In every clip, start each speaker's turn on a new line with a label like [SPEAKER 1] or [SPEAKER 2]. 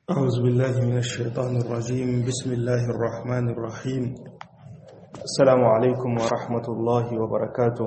[SPEAKER 1] أعوذ بالله من الشيطان الرجيم بسم الله الرحمن الرحيم السلام عليكم ورحمة الله وبركاته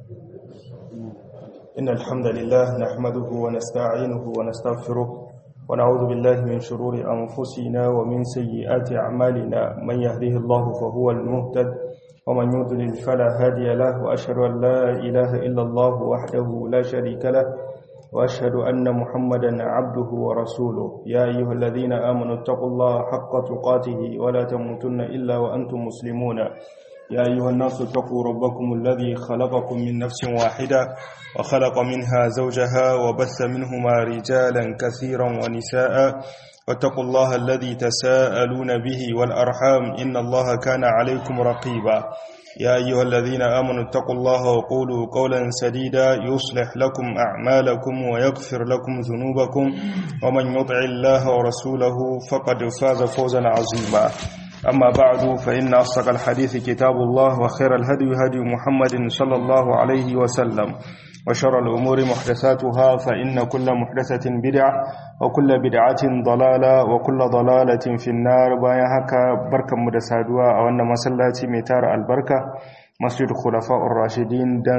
[SPEAKER 1] إن الحمد لله نحمده ونستعينه ونستغفره ونعوذ بالله من شرور أنفسنا ومن سيئات أعمالنا من يهده الله فهو المهتد ومن يضلل فلا هادي له وأشهد أن لا إله إلا الله وحده لا شريك له وأشهد أن محمدا عبده ورسوله يا أيها الذين آمنوا اتقوا الله حق تقاته ولا تموتن إلا وأنتم مسلمون يا أيها الناس اتقوا ربكم الذي خلقكم من نفس واحدة وخلق منها زوجها وبث منهما رجالا كثيرا ونساء واتقوا الله الذي تساءلون به والأرحام إن الله كان عليكم رقيبا يا أيها الذين آمنوا اتقوا الله وقولوا قولا سديدا يصلح لكم أعمالكم ويغفر لكم ذنوبكم ومن يطع الله ورسوله فقد فاز فوزا عظيما أما بعد فإن أصدق الحديث كتاب الله وخير الهدي هدي محمد صلى الله عليه وسلم وشر الأمور محدثاتها فإن كل محدثة بدعة وكل بدعة ضلالة وكل ضلالة في النار بايا هكا بركة مدسادوا أو أن مسلاتي ميتار البركة مسجد خلفاء الراشدين دن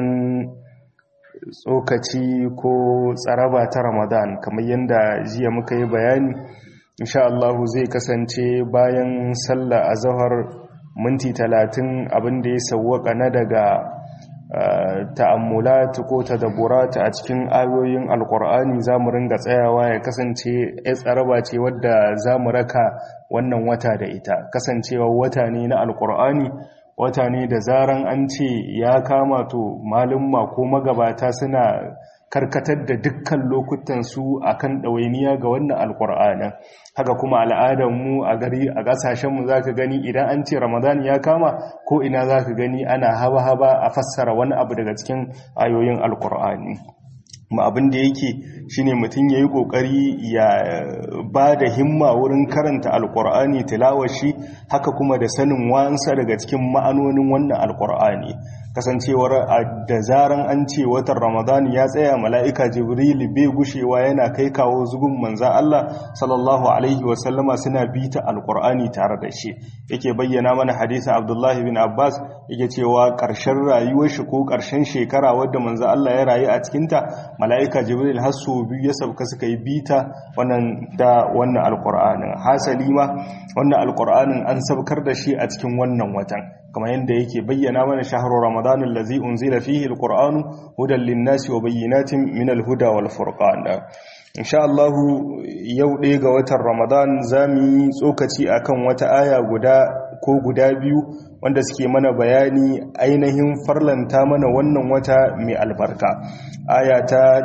[SPEAKER 1] tsokaci ko tsaraba ta ramadan kamar yadda jiya muka yi bayani insha Allah zai kasance bayan sallah a zahar minti talatin abinda ya sauwaka na daga ta'ammulat ko tadabburat a cikin ayoyin alkur'ani zamu ringa tsayawa ya kasance ya tsaraba ce wadda zamu raka wannan wata da ita kasancewa wata ne na alkur'ani wata ne da zaran an ce ya kama to malumma ko magabata suna karkatar da dukkan lokutan su akan ɗawainiya ga wannan alkur'anin haka kuma al'adarmu a gari a ƙasashenmu za ka gani idan an ce ramadan ya kama ko ina za ka gani ana haba-haba a fassara wani abu daga cikin ayoyin alkur'ani ma abin da yake shine mutum ya yi ƙoƙari ya ba da himma wurin karanta alkur'ani tilawar shi haka kuma da sanin wansa daga cikin ma'anonin wannan alkur'ani kasancewar da zaran an ce watan ramadan ya tsaya mala'ika jibril bai gushewa yana kai kawo zugun manzan Allah sallallahu alaihi wasallama suna bita alkur'ani tare da shi yake bayyana mana hadisin abdullahi bin abbas yake cewa ƙarshen rayuwar shi ko ƙarshen shekara wadda manzan Allah ya rayu a cikinta mala'ika jibril har sau biyu ya sauka suka yi bita wannan da wannan alkur'anin hasali ma wannan alkur'anin an sabkar da shi a cikin wannan watan kamar yadda yake bayyana mana shahru ramadan allazi unzila fihi alqur'anu hudan linnasi wa bayyinatin min alhuda wal furqan insha Allah yau ɗaya ga watan ramadan zamu yi tsokaci akan wata aya guda ko guda biyu wanda suke mana bayani ainihin farlanta mana wannan wata mai albarka aya ta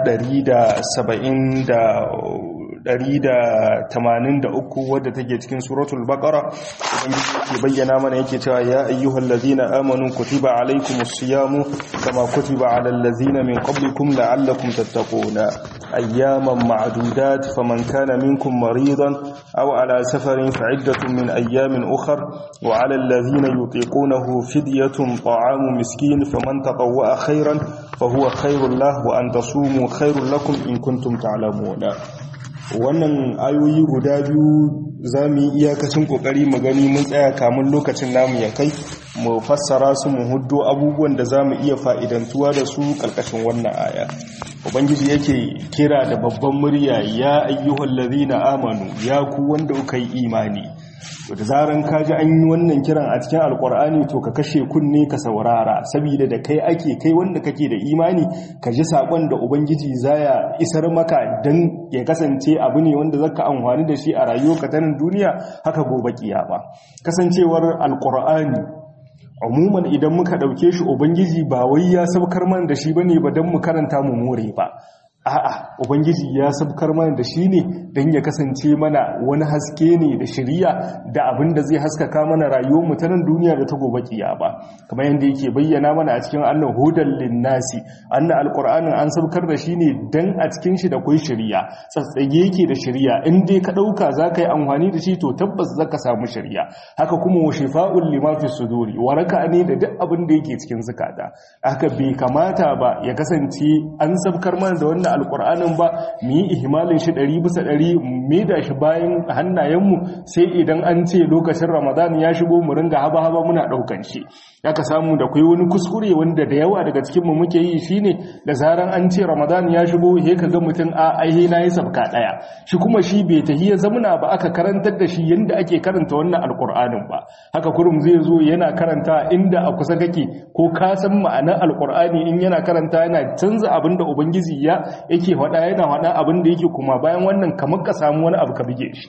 [SPEAKER 1] 183 wadda take cikin suratul baqara ubangiji yake bayyana mana yake cewa ya ayyuhal ladina amanu kutiba alaykumus siyamu kama kutiba alal ladina min qablikum la'allakum tattaquna ayyaman ma'dudat faman kana minkum maridan aw ala safarin fa'iddatun min ayyamin ukhra wa 'alal ladina yutiqunahu fidyatun ta'amu miskin faman tatawwa'a khairan fahuwa khairul lahu wa an tasumu khairul lakum in kuntum ta'lamuna wannan ayoyi guda biyu za mu yi iyakacin kokari mu gani mun tsaya kamun lokacin namu ya kai mu fassara su mu huddo abubuwan da za mu iya fa'idantuwa da su ƙarƙashin wannan aya ubangiji yake kira da babban murya ya ayyuhal ladhina amanu ya ku wanda kuka yi imani to da zaran ka ji an yi wannan kiran a cikin alkur'ani to ka kashe kunne ka saurara saboda da kai ake kai wanda kake da imani ka ji sakon da ubangiji zaya isar maka dan ya kasance abu ne wanda zaka amfani da shi a rayuwarka ta nan duniya haka gobe kiyama kasancewar alkur'ani umuman idan muka dauke shi ubangiji ba wai ya sabkar mana da shi bane ba dan mu karanta mu more ba a'a ubangiji ya sabkar mana da shi ne don ya kasance mana wani haske ne da shiriya da abin da zai haskaka mana rayuwar mu ta nan duniya da ta gobe kiyama kamar yadda yake bayyana mana a cikin annan hudan linnasi annan alqur'anin an sabkar da shi ne dan a cikin shi da kai shiriya tsatsage yake da shiriya in dai ka dauka zaka yi amfani da shi to tabbas zaka samu shiriya haka kuma wa shifa'ul lima fi suduri waraka ne da duk abin da yake cikin zakata haka bai kamata ba ya kasance an sabkar mana da wannan wannan alkur'anin ba mu yi ihmalin shi ɗari bisa ɗari mu da shi bayan hannayenmu sai idan an ce lokacin ramadan ya shigo mu ringa haba haba muna ɗaukan shi ka samu da kai wani kuskure wanda da yawa daga cikin mu muke yi shine da zaran an ce ramadan ya shigo he ka ga mutum a aihe na yi sabka ɗaya shi kuma shi bai tahi ya zamuna ba aka karantar da shi yanda ake karanta wannan alkur'anin ba haka kurum zai zo yana karanta inda a kusa kake ko ka san ma'anar alkur'ani in yana karanta yana canza abin da ubangiji ya yake faɗa yana faɗa abin da yake kuma bayan wannan kamar ka samu wani abu ka bige shi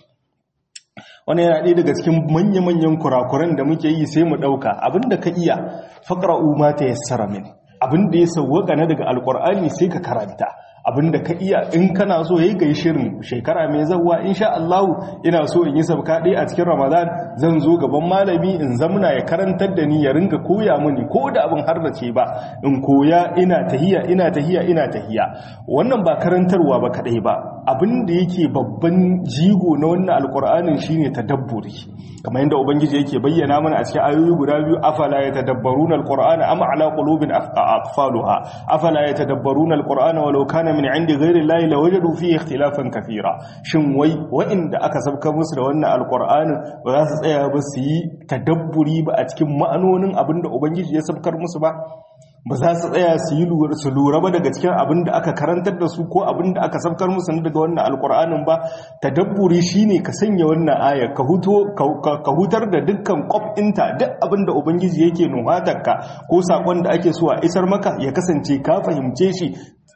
[SPEAKER 1] wani yana ɗaya daga cikin manya-manyan kurakuran da muke yi sai mu ɗauka abin da ka iya faƙra'u ma ta yassara min abin da ya sauwaka na daga alkur'ani sai ka karanta abinda ka iya in kana so yayi kai shirin shekara mai zawwa insha Allah ina so in yi sabka dai a cikin Ramadan zan zo gaban malami in zamuna ya karantar da ni ya ringa koya mini ko da abin har da ce ba in koya ina tahiya ina tahiya ina tahiya wannan ba karantarwa ba kadai ba abin da yake babban jigo na wannan alkur'anin shine tadabburi kamar yadda ubangiji yake bayyana mana a cikin ayoyi guda biyu afala yatadabbaruna alqur'ana am ala qulubin aqfaluha afala yatadabbaruna alqur'ana walau kana min indi ghairi llahi lawajadu fihi ikhtilafan kathira shin wai wa'inda aka sabka musu da wannan alqur'anin ba za su tsaya ba su yi tadabburi ba a cikin ma'anonin abinda ubangiji ya sabkar musu ba ba za su tsaya su yi su lura ba daga cikin abin da aka karantar da su ko abin da aka sabkar musu daga wannan alkur'anin ba tadabburi shine ka sanya wannan aya ka huto ka hutar da dukkan kwabinta duk abin da ubangiji yake nuhatarka ko sakon da ake so a isar maka ya kasance ka fahimce shi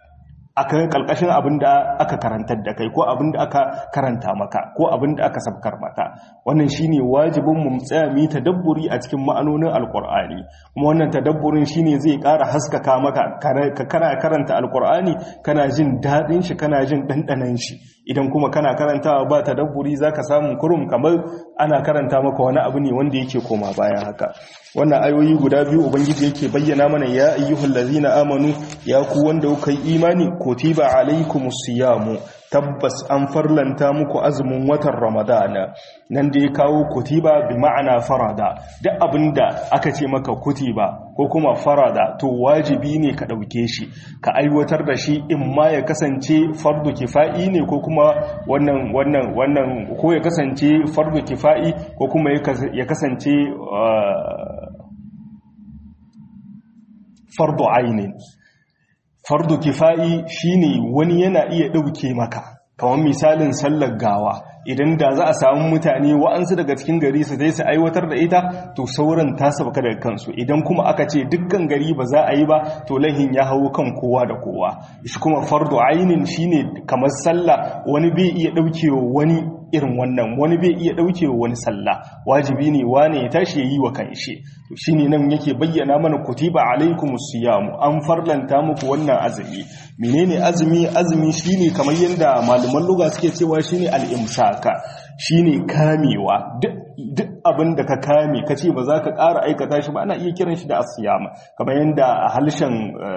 [SPEAKER 1] akan kalkashin abin da aka karantar da kai ko abin da aka karanta maka ko abin da aka sabkar maka wannan shine wajibin mu tsaya mu tadabburi a cikin ma'anonin alqur'ani kuma wannan tadabburin shine zai ƙara haskaka maka ka kana karanta alqur'ani kana jin dadin shi kana jin dandanan shi idan kuma kana karantawa ba tadabburi zaka samu kurum kamar ana karanta maka wani abu ne wanda yake koma bayan haka wannan ayoyi guda biyu ubangiji yake bayyana mana ya ayyuhal ladzina amanu ya ku wanda kuka yi imani kutiba alaikumus siyamu tabbas an farlanta muku azumin watan ramadana nan da ya kawo kutiba bi ma'ana farada duk abinda aka ce maka kutiba ko kuma farada to wajibi ne ka ɗauke shi ka aiwatar da shi in ma ya kasance fardu kifa'i ne ko kuma wannan wannan wannan ko ya kasance fardu kifa'i ko kuma ya kasance fardu ainin fardu kifa'i shine wani yana iya ɗauke maka kamar misalin sallar gawa idan da za a samu mutane wa'ansu daga cikin gari su zai su aiwatar da ita to sauran ta sabaka daga kansu idan kuma aka ce dukkan gari ba za a yi ba to lahin ya hau kan kowa da kowa shi kuma fardu ainin shine kamar sallah wani bai iya ɗaukewa wani irin wannan wani bai iya ɗaukewa wani sallah wajibi ne wane ya tashi ya yi wa kanshi to shine nan yake bayyana mana kutiba alaikumus siyamu an farlanta muku wannan azumi menene azumi azumi shine kamar yadda malaman lugha suke cewa shine al-imsaka shine kamewa duk abin da ka kame ka ce ba za ka ƙara aikata shi ba ana iya kiran shi da asiyama kamar yadda a halshen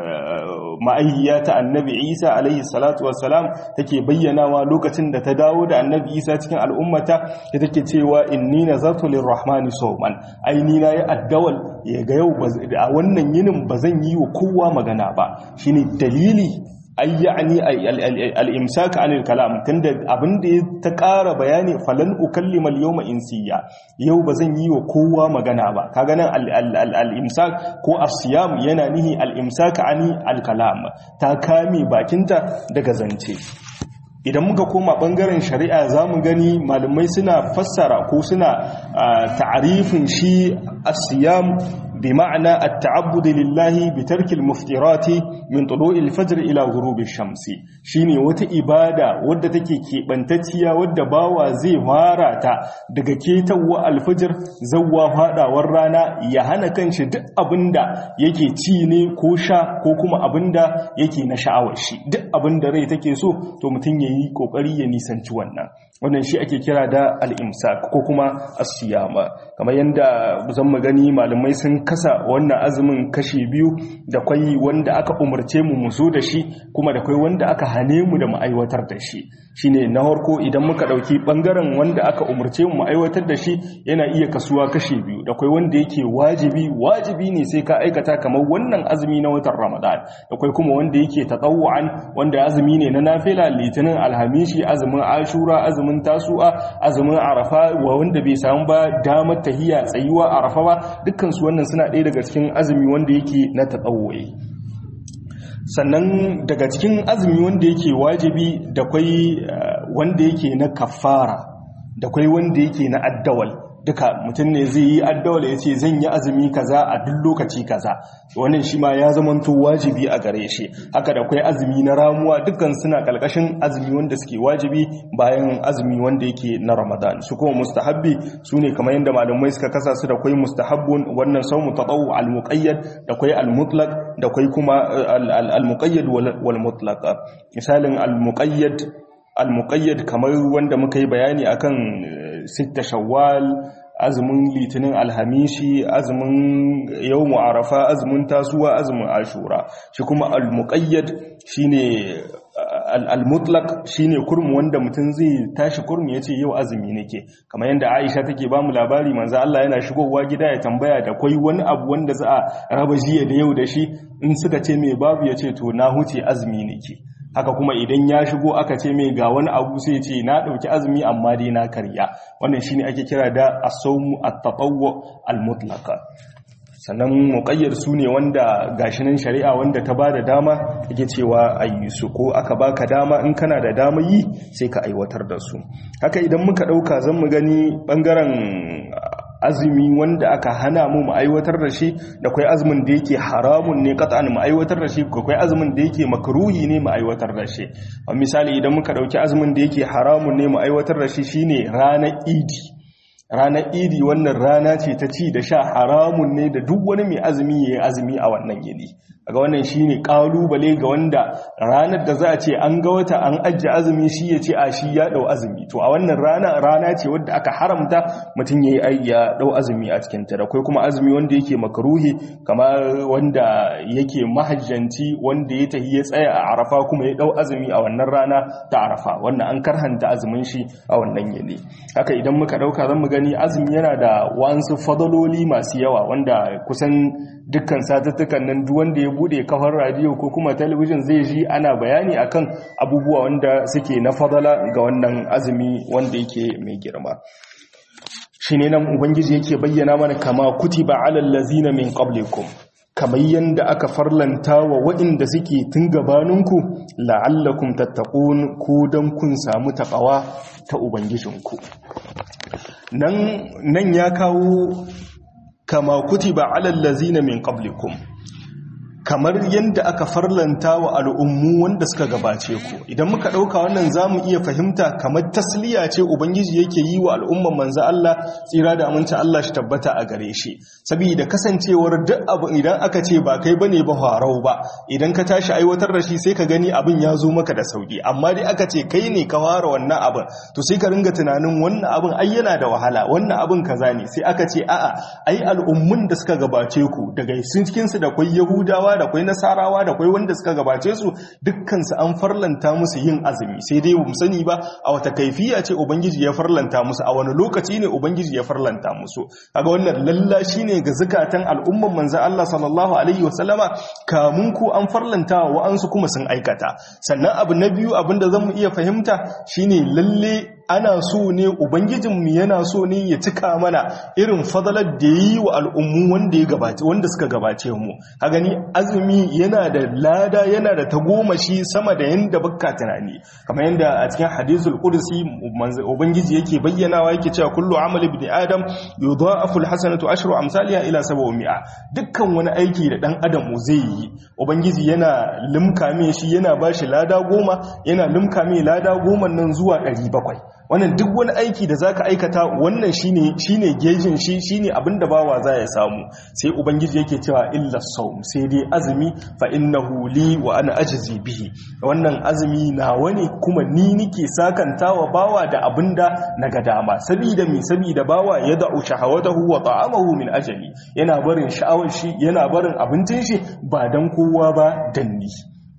[SPEAKER 1] ma'ayyiya ta annabi isa alaihi salatu wassalam take bayyanawa lokacin da ta dawo da annabi isa cikin al'ummata da take cewa inni nazartu lirrahmani sawman ai ni na yi addawal ya ga yau a wannan yinin ba zan yi wa kowa magana ba shine dalili ay ya'ni al-imsak 'anil kalam tunda abinda ya ta ƙara bayani falan ukallima al-yawma insiya yau bazan yi wa kowa magana ba kaga nan al-imsak ko as-siyam yana nihi al-imsak 'ani al-kalam ta kame bakinta daga zance idan muka koma bangaren shari'a zamu gani malamai suna fassara ko suna ta'arifin shi as-siyam بمعنى التعبد لله بترك المفترات من طلوع الفجر إلى غروب الشمس شيني وتا إبادة ودى تكي كيبانتتيا ودى باوا زي واراتا دقا كيتوا الفجر زوا هادا ورانا يهانا كانش دق أبندا يكي تيني كوشا كوكما أبندا يكي نشعوشي دق أبندا ري تكي سو تو متن يي كوكري ينسان توانا wannan shi ake kira da al'imsak ko kuma asiyama kamar yadda zan magani malamai sun kasa wannan azumin kashi biyu da kwai wanda aka umarce mu muso da shi kuma da kwai wanda aka hane mu da ma'aiwatar da shi shine na harko idan muka dauki bangaren wanda aka umurce mu aiwatar da shi yana iya kasuwa kashe biyu da kai wanda yake wajibi wajibi ne sai ka aikata kamar wannan azumi na watan Ramadan da kai kuma wanda yake tatawu'an wanda azumi ne na nafila litinin alhamishi azumin ashura azumin tasu'a azumin arafa wa wanda bai samu ba damar tahiya tsayuwa arafa ba dukkan su wannan suna ɗaya daga cikin azumi wanda yake na tatawu'i sannan daga cikin azumi wanda yake wajibi da kwai wanda yake na kafara da kwai wanda yake na addawal duka mutum ne zai yi addawal ya ce zan yi azumi kaza a duk lokaci kaza wannan shi ma ya zamanto wajibi a gare shi haka da kwai azumi na ramuwa dukkan suna kalkashin azumi wanda suke wajibi bayan azumi wanda yake na ramadan su kuma mustahabbi su ne kamar yadda malamai suka kasa su da kwai mustahabbun wannan saumu tatawu al-muqayyad da kwai al-mutlaq da kwai kuma al-muqayyad wal mutlaq misalin al-muqayyad al-muqayyad kamar wanda muka yi bayani akan sitta shawwal azumin litinin alhamishi azumin yawmu arafa azumin tasuwa azumin ashura shi kuma al-muqayyad shine al-mutlaq shine kurmu wanda mutum zai tashi kurmu yace yau azumi nake kamar yanda Aisha take ba mu labari manzo Allah yana shigowa gida ya tambaya da kwai wani abu wanda za a raba jiya da yau da shi in suka ce me babu yace to na huce azumi nake haka kuma idan ya shigo aka ce mai ga wani abu sai ce na ɗauki azumi amma dai na karya wannan shine ake kira da asawmu at-tatawwu al-mutlaqa sannan muqayyar su ne wanda gashinan shari'a wanda ta bada dama yake cewa ayi su ko aka baka dama in kana da dama yi sai ka aiwatar da su haka idan muka ɗauka zan mu gani bangaren azumi wanda aka hana mu mu aiwatar da shi da kai azumin da yake haramun ne qat'an mu aiwatar da shi kai azumin da yake makruhi ne mu aiwatar da shi a misali idan muka dauki azumin da yake haramun ne mu aiwatar da shi shine ranar idi ranar idi wannan rana ce ta ci da sha haramun ne da duk wani mai azumi yayi azumi a wannan yini ga wannan shine kalubale ga wanda ranar da za a ce an ga wata an ajiye azumi shi ya ce a shi ya dau azumi to a wannan rana rana ce wadda aka haramta mutum yayi ya dau azumi a cikin ta da kai kuma azumi wanda yake makruhi kamar wanda yake mahajjanci wanda ya tahi ya tsaya a arafa kuma ya dau azumi a wannan rana ta arafa wannan an karhanta azumin shi a wannan yini haka idan muka dauka zan mu gani azumi yana da wasu fadaloli masu yawa wanda kusan dukkan satuttukan nan duk wanda ya bude kafar radio ko kuma talabijin zai ji ana bayani akan abubuwa wanda suke na fadala ga wannan azumi wanda yake mai girma shine nan ubangiji yake bayyana mana kama kutiba alal ladzina min qablikum kamar yanda aka farlanta wa waɗanda suke tun gabaninku la'allakum tattaqun ko dan kun samu taqawa ta ubangijinku nan nan ya kawo kama kutiba alal ladzina min qablikum kamar yadda aka farlanta wa al'ummu wanda suka gabace ku idan muka ɗauka wannan za mu iya fahimta kamar tasliya ce ubangiji yake yi wa al'umman manza Allah tsira da aminci Allah shi tabbata a gare shi saboda kasancewar duk abu idan aka ce ba kai bane ba harau ba idan ka tashi aiwatar da shi sai ka gani abin ya zo maka da sauki amma dai aka ce kai ne ka fara wannan abin to sai ka ringa tunanin wannan abin ai yana da wahala wannan abin kaza ne sai aka ce a'a ai al'ummun da suka gabace ku daga sun cikin su da kwai yahudawa da kwai nasarawa da kwai wanda suka gabace su dukkansu an farlanta musu yin azumi sai dai mu sani ba a wata kaifiya ce ubangiji ya farlanta musu a wani lokaci ne ubangiji ya farlanta musu kaga wannan lallashi ne ga zakatan al'umman manzo Allah sallallahu alaihi wasallama kamun ku an farlanta wa wa'ansu kuma sun aikata sannan abu na biyu abinda zamu iya fahimta shine lalle ana so ne ubangijinmu yana so ne ya cika mana irin fadalar da yi wa al'ummu wanda ya gabace wanda suka gabace mu a gani azumi yana da lada yana da tagomashi sama da yanda bakka tunani kamar yanda a cikin hadisul qudsi ubangiji yake bayyanawa yake cewa kullu amali ibn adam yudha'afu alhasanatu ashru amsalha ila 700 dukkan wani aiki da dan adam zai yi ubangiji yana limka me shi yana bashi lada goma yana limka me lada goma nan zuwa 700 wannan duk wani aiki da zaka aikata wannan shine shine gejin shi shine abinda bawa za ya samu sai ubangiji yake cewa illa sawm sai dai azumi fa innahu li wa ana ajzi bihi wannan azumi nawa ne kuma ni nike sakantawa bawa da abinda naga dama sabida mi sabida bawa ya da'u shahawatahu wa ta'amahu min ajali yana barin sha'awar shi yana barin abincin shi ba dan kowa ba dan ni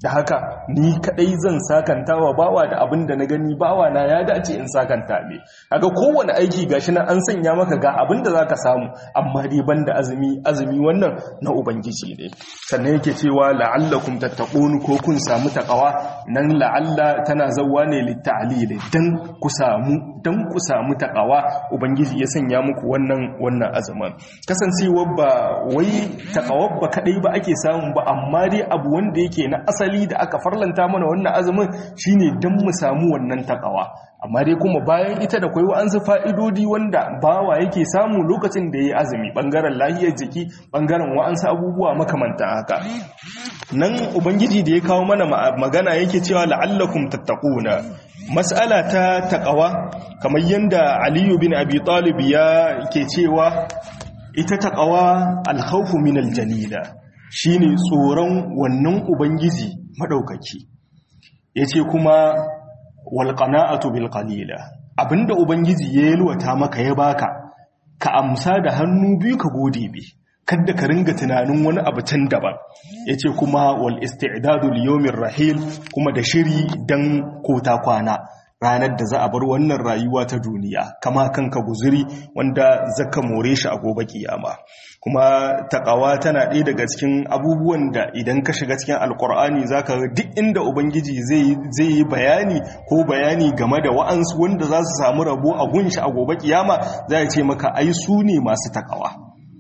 [SPEAKER 1] da haka ni kadai zan sakanta wa bawa da abin da na gani bawa na ya dace in sakanta me kaga kowane aiki gashi nan an sanya maka ga abin da zaka samu amma dai banda azumi azumi wannan na ubangiji ne sannan yake cewa la'allakum tattaqun ko kun samu takawa nan la'alla tana zawwa ne litta'lil dan ku samu dan ku samu takawa ubangiji ya sanya muku wannan wannan azumin kasancewar ba wai takawar ba kadai ba ake samu ba amma dai abu wanda yake na asali asali da aka farlanta mana wannan azumin shine don mu samu wannan takawa amma dai kuma bayan ita da kwai wa'ansu fa'idodi wanda bawa yake samu lokacin da ya yi azumi ɓangaren lahiyar jiki ɓangaren wa'ansu abubuwa makamanta haka nan ubangiji da ya kawo mana magana yake cewa la'allakum tattaquna mas'ala ta taqawa kamar yanda aliyu bin abi talib ya ke cewa ita taqawa al-khawfu min al-jalila shine tsoron wannan ubangiji madaukaki yace kuma wal qana'atu bil qalila abinda ubangiji ya yalwata maka ya baka ka amsa da hannu biyu ka gode bi kada ka ringa tunanin wani abu can daban yace kuma wal isti'dadu li yawmir rahil kuma da shiri dan kota kwana ranar da za a bar wannan rayuwa ta duniya kama kanka guzuri wanda zaka more shi a gobe kiyama kuma takawa tana ɗaya daga cikin abubuwan da idan ka shiga cikin alkur'ani zaka ga duk inda ubangiji zai yi bayani ko bayani game da wa'ansu wanda za su samu rabo a gunshi a gobe kiyama za ya ce maka ai su ne masu takawa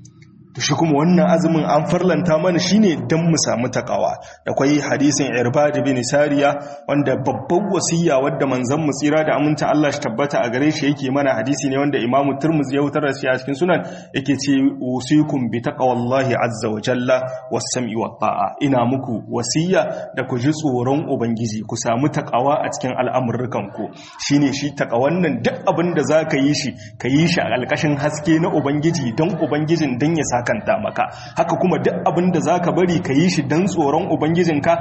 [SPEAKER 1] to shi kuma wannan azumin an farlanta mana shine dan mu samu takawa da kwai hadisin irbad bin sariya wanda babban wasiya wadda manzon mu tsira da aminta Allah shi tabbata a gare shi yake mana hadisi ne wanda Imam Tirmidhi ya wutar da shi a cikin sunan yake ce usikum bi taqwallahi azza wa jalla was sam'i wat ta'a ina muku wasiya da ku ji tsoron ubangiji ku samu takawa a cikin al'amurukan ku shine shi takawan nan duk abin da zaka yi shi ka yi shi a alƙashin haske na ubangiji dan ubangijin dan ya sakanta maka haka kuma duk abin da za ka bari ka yi shi don tsoron ubangijinka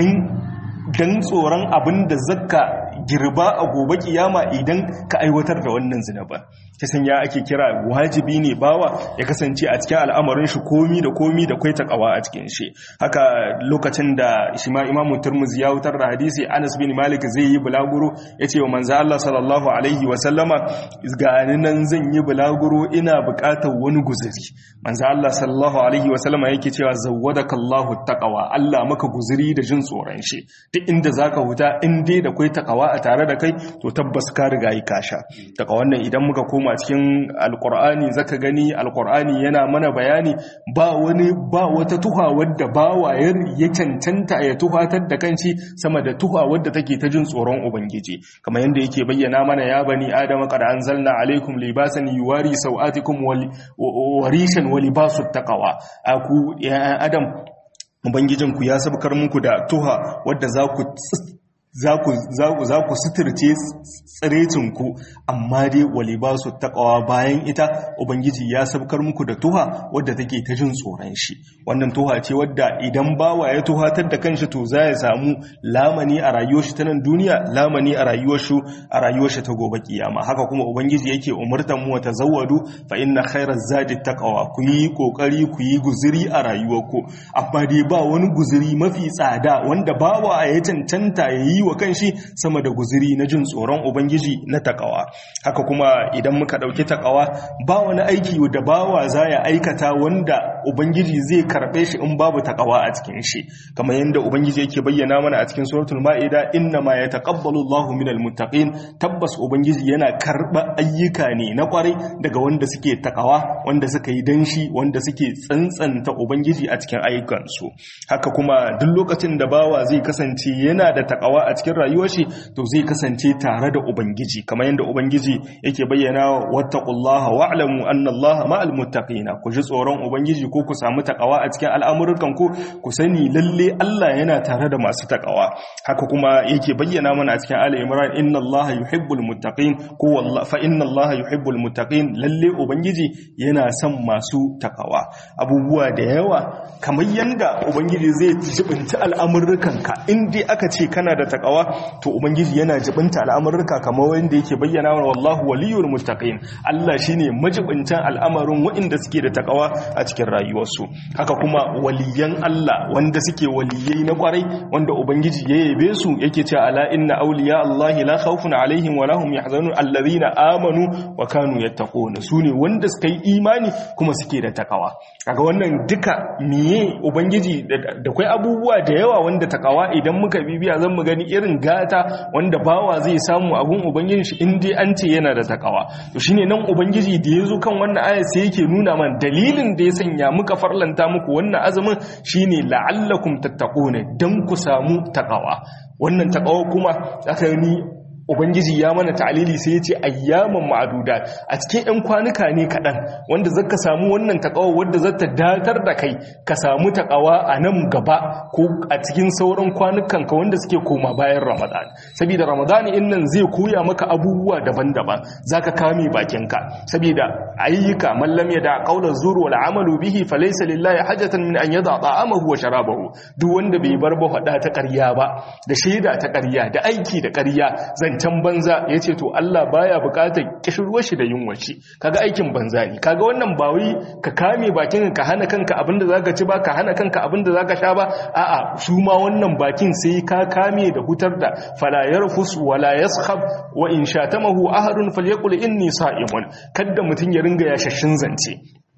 [SPEAKER 1] don tsoron abin da zaka girba a gobe kiyama idan ka aiwatar da wannan zinaba ta sanya ake kira wajibi ne bawa ya kasance a cikin al'amarin shi komi da komi da kwai takawa a cikin shi haka lokacin da shi ma imamu turmuzi ya wutar da hadisi anas bin malik zai yi bulaguro ya ce wa manzo Allah sallallahu alaihi wa sallama gani nan zan yi bulaguro ina buƙatar wani guzuri manzo Allah sallallahu alaihi wa sallama yake cewa zawwadaka Allahu taqwa Allah maka guzuri da jin tsoron shi duk inda zaka huta in dai da kwai takawa a tare da kai to tabbas ka riga yi kasha daga wannan idan muka koma cikin alkur'ani zaka gani alkur'ani yana mana bayani ba wani ba wata tuha wadda bawayar ya cancanta ya tuhatar da kanci sama da tuha wadda take ta jin tsoron ubangiji kamar yadda yake bayyana mana ya bani adama qad anzalna alaikum libasan yuwari sawatikum warishan wa libasut taqwa aku ya adam ubangijinku ya sabkar muku da tuha wadda za ku za ku suturce tsirecinku amma dai wali ba su taƙawa bayan ita ubangiji ya sabkar muku da tuha wadda take ta jin tsoron shi wannan tuha ce wadda idan bawa ya tuhatar da kanshi to za ya samu lamani a rayuwar shi ta nan duniya lamani a rayuwar shi a rayuwar shi ta gobe kiyama haka kuma ubangiji yake umurtan mu ta zawwadu fa inna khairaz zadi taqwa ku yi kokari ku yi guzuri a rayuwarku amma dai ba wani guzuri mafi tsada wanda bawa ya cancanta ya yi wa kanshi sama da guziri na jin tsoron ubangiji na takawa haka kuma idan muka dauki takawa ba wani aiki da bawa za ya aikata wanda ubangiji zai karbe shi in babu takawa a cikin shi kamar yadda ubangiji yake bayyana mana a cikin suratul ma'ida inna ma yataqabbalu Allahu minal muttaqin tabbas ubangiji yana karba ayyuka ne na kwarai daga wanda suke takawa wanda suka yi danshi wanda suke tsantsanta ubangiji a cikin ayyukansu haka kuma duk lokacin da bawa zai kasance yana da takawa a cikin rayuwar shi to zai kasance tare da ubangiji kamar yadda ubangiji yake bayyana wattaqullaha wa'lamu anna allaha ma'al muttaqina ku ji tsoron ubangiji ko ku samu takawa a cikin al'amuran ku ku sani lalle Allah yana tare da masu takawa haka kuma yake bayyana mana a cikin ali imran inna allaha yuhibbul muttaqin ko wallahi fa inna allaha yuhibbul muttaqin lalle ubangiji yana son masu takawa abubuwa da yawa kamar yanda ubangiji zai jibinta al'amuran ka in dai aka ce kana da takawa to ubangiji yana jibinta al'amurka kamar wanda yake bayyana wa wallahu waliyul muttaqin Allah shine majibintan al'amarin waɗanda suke da takawa a cikin rayuwarsu haka kuma waliyan Allah wanda suke waliyai na kwarai wanda ubangiji ya yabe su yake cewa ala inna awliya Allah la khawfun alaihim wa lahum yahzanun alladhina amanu wa kanu yattaquna sune wanda suka yi imani kuma suke da takawa kaga wannan duka miye ubangiji da kai abubuwa da yawa wanda takawa idan muka bibiya zan mu gani irin gata wanda bawa zai samu abun ubangiji shi in dai an ce yana da takawa to shine nan ubangiji da yazo kan wannan aya sai yake nuna man dalilin da ya sanya muka farlanta muku wannan azumin shine la'allakum tattaquna dan ku samu takawa wannan takawa kuma aka ni ubangiji ya mana ta'alili sai ya ce ayyaman ma'aduda a cikin 'yan kwanuka ne kaɗan wanda zaka samu wannan takawa wadda zata datar da kai ka samu takawa a nan gaba ko a cikin sauran kwanukan ka wanda suke koma bayan ramadan saboda ramadan in nan zai koya maka abubuwa daban-daban zaka kame bakinka saboda ayyuka man lam yada qawla zur wal amalu bihi falaysa lillahi hajatan min an yada ta'amahu wa sharabahu duk wanda bai bar ba fada ta ƙarya ba da shaida ta ƙarya da aiki da ƙarya zan zancen banza ya ce to Allah baya bukatar kishirwar shi da yunwa shi kaga aikin banza ne kaga wannan ba wai ka kame bakin ka hana kanka abinda zaka ci ba ka hana kanka abinda zaka sha ba a'a su ma wannan bakin sai ka kame da hutar da fala yarfus wala yaskhab wa in shatamahu ahadun falyaqul inni sa'imun kada mutun ya ringa yashashin zance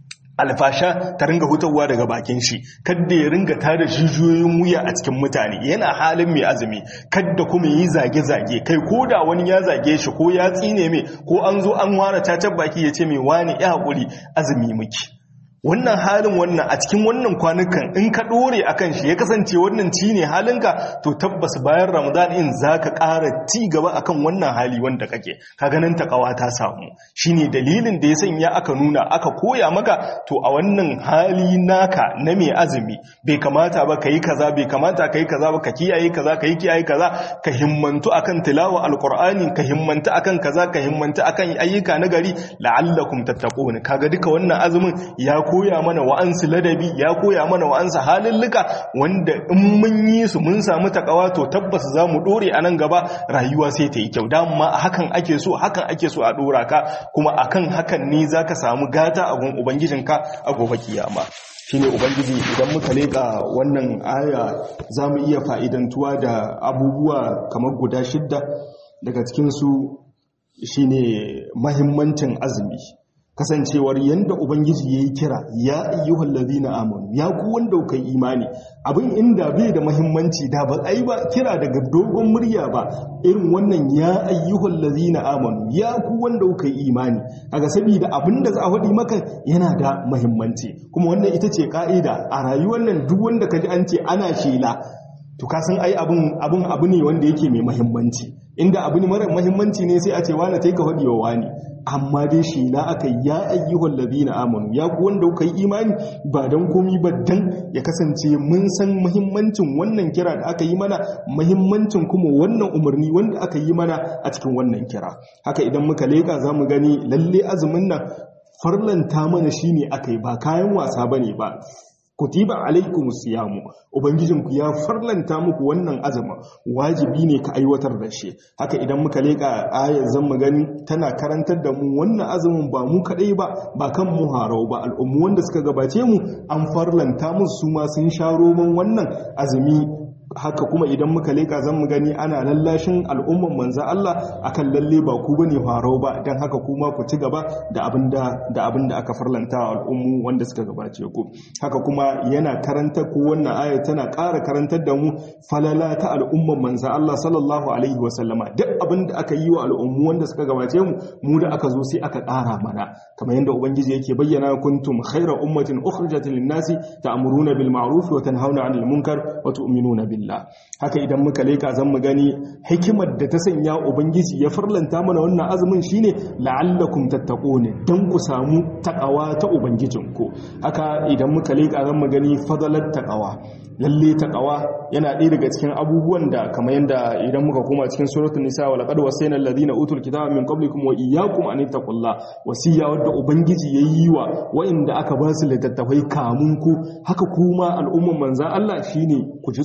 [SPEAKER 1] alfasha ta ringa hutawa daga bakin shi kadda ya ringa tada jijiyoyin wuya a cikin mutane yana halin mai azumi kadda kuma yi zage-zage kai ko da wani ya zage shi ko ya tsine mai ko an zo an ware tacar baki ya ce mai wani ya haƙuri azumi muki wannan halin wannan a cikin wannan kwanukan in ka dore akan shi ya kasance wannan ci ne halinka to tabbas bayan ramadan in zaka ƙara ci gaba akan wannan hali wanda kake ka ganin takawa ta samu shine dalilin da ya sanya aka nuna aka koya maka to a wannan hali naka na mai azumi bai kamata ba kai kaza bai kamata kai kaza ba ka kiyaye kaza kai kiyaye kaza ka himmantu akan tilawa alqur'ani ka himmantu akan kaza ka himmantu akan ayyuka na gari la'allakum tattaqun kaga duka wannan azumin ya koya mana wa'ansu ladabi ya koya mana wa'ansu halillika wanda in mun yi su mun samu takawa to tabbas za mu dore a nan gaba rayuwa sai ta yi kyau dama hakan ake so hakan ake so a dora ka kuma akan hakan ne za ka samu gata a gun ubangijinka a gobe kiyama shine ubangiji idan muka leka wannan aya za mu iya fa'idantuwa da abubuwa kamar guda shidda daga cikinsu shine mahimmancin azumi kasancewar yanda ubangiji yayi kira ya ayyuhal ladina amanu ya ku wanda kuka imani abin inda bai da muhimmanci da ba ai ba kira daga dogon murya ba irin wannan ya ayyuhal ladina amanu ya ku wanda kuka imani kaga saboda abin da za a faɗi maka yana da muhimmanci kuma wannan ita ce ka'ida a rayuwar nan duk wanda kaji an ce ana shela to ka san ai abin abin abu ne wanda yake mai muhimmanci inda abu ne mara muhimmanci ne sai a ce wani tai ka faɗi wa wani amma dai shi na aka ya ayyuhal ladina amanu ya ku wanda kuka yi imani ba dan komi ba dan ya kasance mun san muhimmancin wannan kira da aka yi mana muhimmancin kuma wannan umarni wanda aka yi mana a cikin wannan kira haka idan muka leka zamu gani lalle azumin nan farlanta mana shine aka yi ba kayan wasa bane ba kutiba alaikum siyamu ubangijinku ya farlanta muku wannan azumin wajibi ne ka aiwatar da shi haka idan muka leka ayar zan mu gani tana karantar da mu wannan azumin ba mu kadai ba ba kan mu harau ba al'ummu wanda suka gabace mu an farlanta musu su ma sun sha roman wannan azumi haka kuma idan muka leka zan mu gani ana lallashin al'umman manzan Allah akan lalle ba ku bane farau ba dan haka kuma ku ci gaba da abinda da abinda aka farlanta wa al'ummu wanda suka gabace ku haka kuma yana karanta ko wannan aya tana ƙara karantar da mu falala ta al'umman manzan Allah sallallahu alaihi wa sallama duk abinda aka yi wa al'ummu wanda suka gabace mu mu da aka zo sai aka ƙara mana kamar yadda ubangiji yake bayyana kuntum khayra ummatin ukhrijat lin-nasi ta'muruna bil ma'ruf wa tanhauna 'anil munkar wa tu'minuna bil billah haka idan muka leka zan mu gani hikimar da ta sanya ubangiji ya farlanta mana wannan azumin shine la'allakum tattaquna dan ku samu takawa ta ubangijinku haka idan muka leka zan mu gani fadalat taqwa lalle taqwa yana ɗaya daga cikin abubuwan da kamar yanda idan muka koma cikin suratul nisa wa laqad wasayna alladhina utul kitaba min qablikum wa iyyakum an taqulla wasiya wadda ubangiji yayi wa wa'inda aka ba su littattafai kamun ku haka kuma al'umman manzan Allah shine ku ji tsoron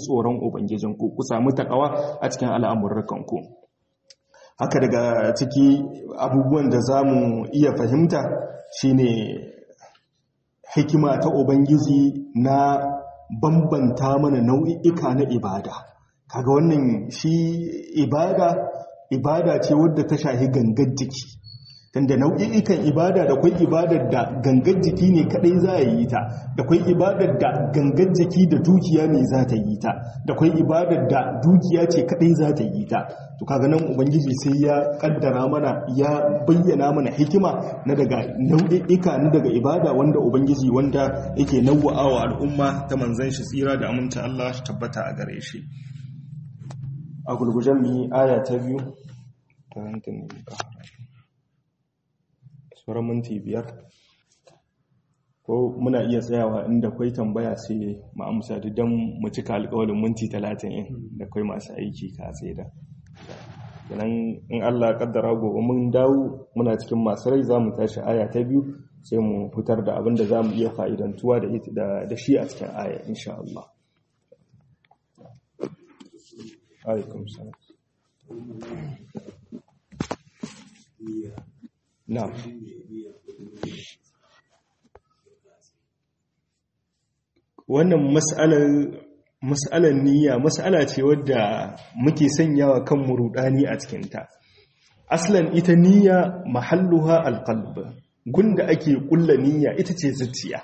[SPEAKER 1] ubangijinku ku samu takawa a cikin al'amurrukanku haka daga ciki abubuwan da za mu iya fahimta shine hikima ta ubangiji na bambanta mana nau'i'ika na ibada kaga wannan shi ibada ibada ce wadda ta shahi gangar jiki tunda nau'i'ikan ibada da kwai ibadar da gangar jiki ne kadai za a yi ta da kwai ibadar da gangar jiki da dukiya ne za ta yi ta da kwai ibadar da dukiya ce kadai za ta yi ta to kaga nan ubangiji sai ya kaddara mana ya bayyana mana hikima na daga nau'i'ika na daga ibada wanda ubangiji wanda yake nawwa'awa al'umma ta manzon shi tsira da aminta Allah shi tabbata a gare shi a gulgujen mi aya ta biyu ta hankin sauran minti biyar ko muna iya tsayawa inda kwai tambaya sai mu amsa don mu cika alkawalin minti talatin in da kwai masu aiki ka tsaye da idan in allah kaddara gobe mun dawo muna cikin masu rai za mu tashi aya ta biyu sai mu fitar da abin da za mu iya fa'idantuwa da shi a cikin aya insha Allah alaikum salam na'am wannan mas'alar niyya mas'ala ce wadda muke sanyawa kan murudani a cikinta aslan ita niyya mahalluha alqalb gunda ake kulla niyya ita ce zuciya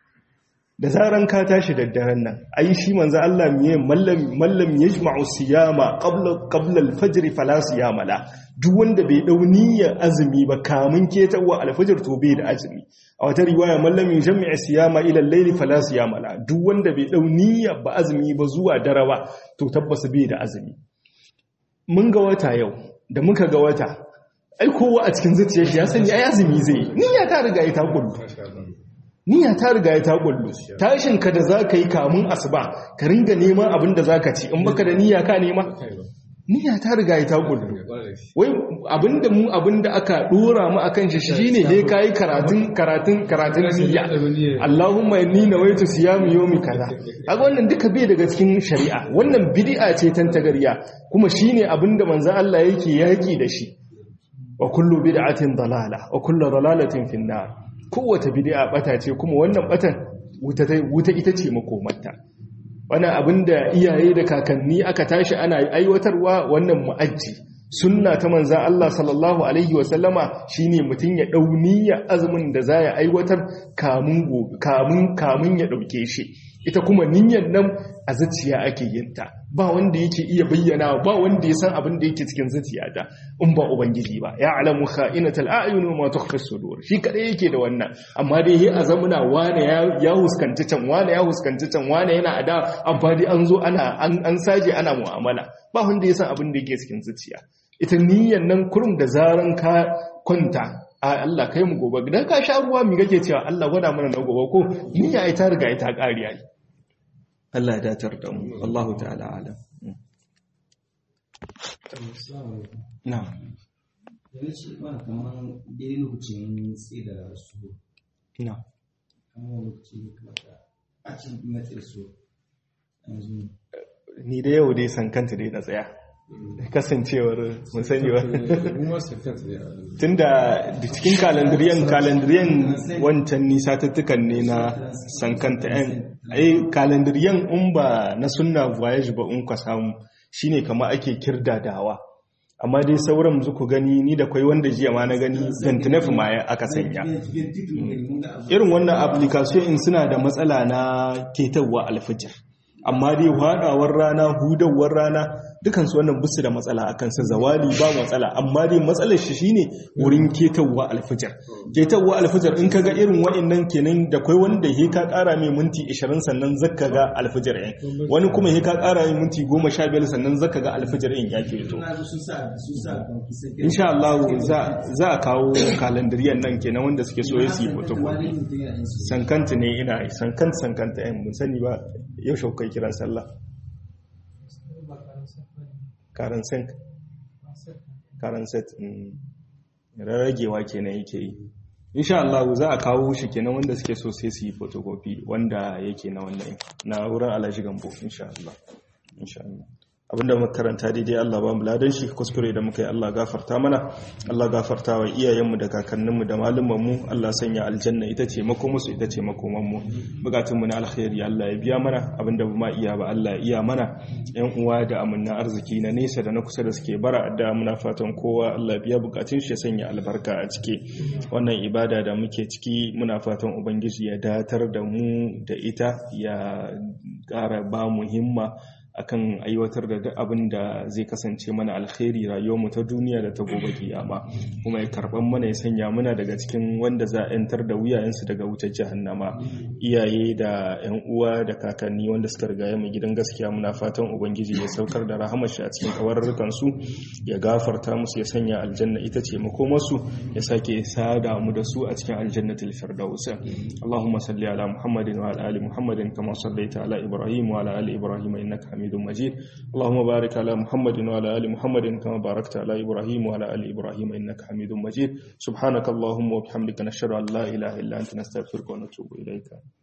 [SPEAKER 1] da zaran ka tashi da daren nan ai shi manzo Allah miye mallam mallam yajma'u siyama qabla qabla al-fajr fala siyama la duk wanda bai dau niyyar azumi ba kamun ketawa al-fajr to bai da azumi a wata riwaya mallam yajma'u siyama ila al-layl fala siyama la duk wanda bai dau niyyar ba azumi ba zuwa dare ba to tabbas bai da azumi mun ga wata yau da muka ga wata ai kowa a cikin zuciyar shi ya sani ai azumi zai niyya ta riga ita kullu niyya ta riga ya ta kullu tashin ka da zaka yi kamun asuba ka ringa neman abin da zaka ci in baka da niyya ka nema niyya ta riga ya ta kullu wai abinda mu abinda aka dora mu akan shi shine dai kai karatun karatun karatun niyya Allahumma inni nawaitu siyam yawmi kaza kaga wannan duka bai daga cikin shari'a wannan bid'a ce tantagariya kuma shine abinda manzo Allah yake yaki da shi wa kullu bid'atin dalala wa kullu dalalatin finnar kowace bid'a bata ce kuma wannan batan wuta ita ce makomarta wannan abinda iyaye da kakanni aka tashi ana aiwatarwa wannan mu'ajji sunna ta manzan Allah sallallahu alaihi wasallama shine mutum ya dau niyya azumin da za ya aiwatar kamun kamun kamun ya dauke shi ita kuma niyyar nan a zuciya ake yin ta ba wanda yake iya bayyana ba wanda ya san abin da yake cikin zuciya ta in ba ubangiji ba ya alamu kha'inatal a'yun wa ma tukhfi sudur shi kadai yake da wannan amma dai he azamuna wane ya ya huskanci can wane ya huskanci can wane yana ada amfani an zo ana an saje ana mu'amala ba wanda ya san abin da yake cikin zuciya ita niyyar nan kurum da zaran ka kwanta a Allah kai mu gobe idan ka sha ruwa mi kake cewa Allah gwada mana na gobe ko niyya ita riga ita ƙariya yi Allah ya datar da mu Allahu ta'ala alam na
[SPEAKER 2] yana ce ba kamar daidai lokacin tsaye da su
[SPEAKER 1] na
[SPEAKER 2] kamar lokacin da kamata a cikin na tsaye su yanzu
[SPEAKER 1] ni da yau dai san kanta dai na tsaya kasancewar mun sani ba tunda da cikin kalandiriyan kalandiriyan wancan nisa tattukan ne na sankanta yan ai kalandiriyan in ba na sunna voyage ba in ka samu shine kama ake kirdadawa amma dai sauran zuku gani ni da kwai wanda jiya ma na gani zantinef ma aka sanya irin wannan application in suna da matsala na ketarwa alfijir amma dai hadawar rana hudawar rana dukansu wannan busu da matsala a kansa zawali ba matsala amma dai matsalar shi shine wurin ketawa alfijar ketawa alfijar in kaga irin wa'annan kenan da kai wanda he ka kara mai minti 20 sannan zaka ga alfijar ɗin wani kuma he ka kara mai minti 15 sannan zaka ga alfijar ɗin ya keto insha Allah za za a kawo kalandariyan nan kenan wanda suke so su yi photocopy sankanta ne ina sankanta sankanta ɗin mun sani ba yau shaukai kiran sallah karan sink karan set rarragewa kenan yake yi insha Allah za a kawo shi kenan wanda suke so sai su yi photocopy wanda yake na wannan na wurin alaji gambo insha Allah insha Allah abinda muka karanta daidai Allah ba mu ladan shi kuskure da muka yi Allah gafarta mana Allah gafarta wa iyayenmu da kakanninmu da malumanmu Allah sanya aljanna ita ce makomusu ita ce makomanmu bukatunmu na alkhairi Allah ya biya mana abinda ba ma iya ba Allah ya iya mana yan uwa da amanna arziki na nesa da na kusa da suke bara da muna fatan kowa Allah biya bukatun shi ya sanya albarka a ciki wannan ibada da muke ciki muna fatan ubangiji ya datar da mu da ita ya ƙara ba mu himma akan aiwatar da duk abin da zai kasance mana alkhairi rayuwarmu ta duniya da ta gobe kiyama kuma ya karban mana ya sanya muna daga cikin wanda za a yantar da wuyayensu daga wutar jahannama iyaye da yan uwa da kakanni wanda suka riga mu gidan gaskiya muna fatan ubangiji ya saukar da rahamar shi a cikin kawarrukan su ya gafarta musu ya sanya aljanna ita ce makomarsu ya sake sada mu da su a cikin aljannatul firdaus Allahumma salli ala Muhammadin wa ala ali Muhammadin kama sallaita ala Ibrahim wa ala ali Ibrahim innaka Hamidum Majid Allahumma barik ala Muhammadin wa ala ali Muhammadin kama barakta ala Ibrahim wa ala ali Ibrahim innaka Hamidum Majid subhanakallahumma wa bihamdika nashhadu an la ilaha illa anta nastaghfiruka wa natubu ilayka